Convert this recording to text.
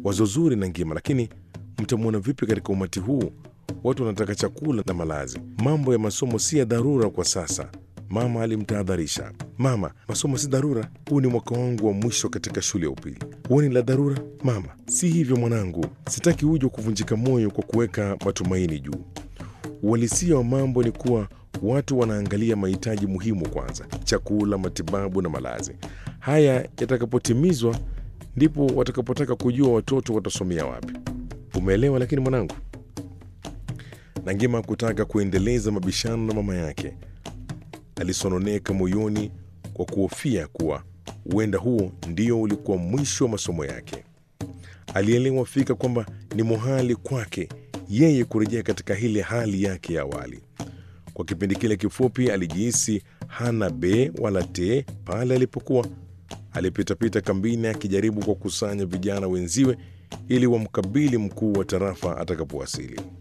Wazo zuri na ngima, lakini mtamwona vipi katika umati huu? Watu wanataka chakula na malazi. Mambo ya masomo si ya dharura kwa sasa, mama alimtahadharisha. Mama, masomo si dharura. Huu ni mwaka wangu wa mwisho katika shule ya upili. Huoni la dharura? Mama, si hivyo mwanangu, sitaki uje kuvunjika moyo kwa kuweka matumaini juu. Uhalisia wa mambo ni kuwa watu wanaangalia mahitaji muhimu kwanza: chakula, matibabu na malazi. Haya yatakapotimizwa, ndipo watakapotaka kujua watoto watasomea wapi. Umeelewa? Lakini mwanangu, Nangima kutaka kuendeleza mabishano na mama yake. Alisononeka moyoni kwa kuhofia kuwa huenda huo ndio ulikuwa mwisho wa masomo yake. Alielewa fika kwamba ni muhali kwake yeye kurejea katika ile hali yake ya awali. Kwa kipindi kile kifupi, alijihisi hana be wala te pale alipokuwa alipitapita kambini akijaribu kwa kusanya vijana wenziwe ili wamkabili mkuu wa tarafa atakapowasili.